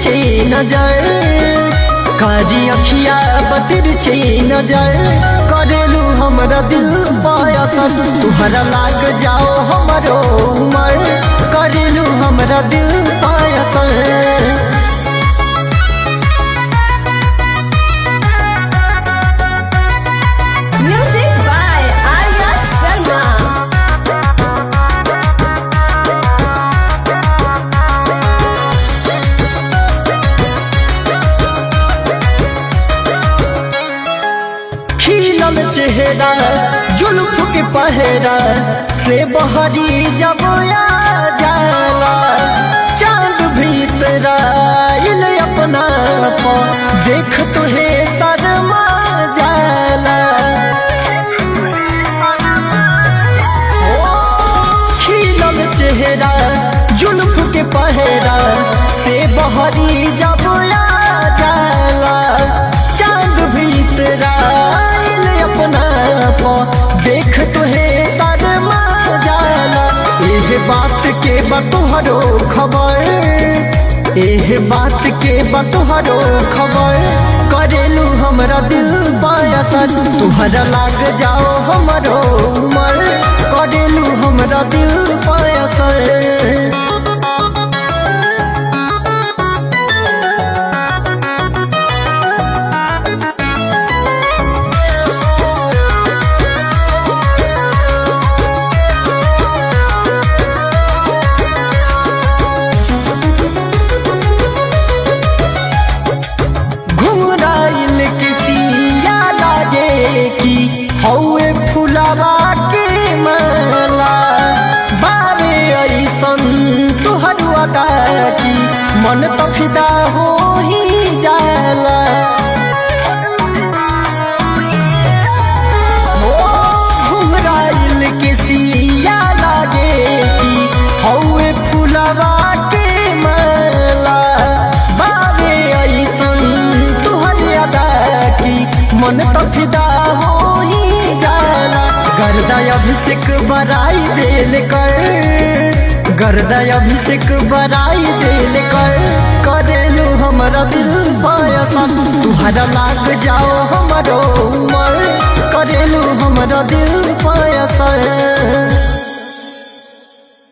छे नजर कारी अखिया बतिर छे नजर करेलू हमरा दिल पायसन तुहरा लाग जाओ हमरो उमर करेलू हमरा दिल पायसन Music by Arya Sharma. खिलल चेहरा जुल्फ के पहरा से बहरी जब आ जाला चांद भीतर आइल अपना पा देख तुहे शर्मा जाला ओ, खिलल चेहरा जुल्फ के पहरा से बहरी जब आ जाला चांद भीतर आइल अपना पा देख तुहे शर्मा जाला एह बात के बतोहरो खबर एह बात के बतोहरो खबर करेलू हमरा दिल पायसन तुहरा लाग जाओ हमरो उमर करेलू हमरा दिल पायसन घुमराइल के सिया लागे कि हौए फुलावा के माला बारे ऐसन तुहर अदा की मन त फिदा हो ही जाला हो घुमराइल के सिया लागे कि हौए फुलावा के माला बाबे ऐसन तुहर अदा की मन त फिदा हो ही जाला गर्दा अभिषेक बराई देल कर गर्दा अभिषेक बराई देल कर करेलू हमरा दिल पायसन तुहरा लाग जाओ हमरो उमर करेलू हमरा दिल पायसन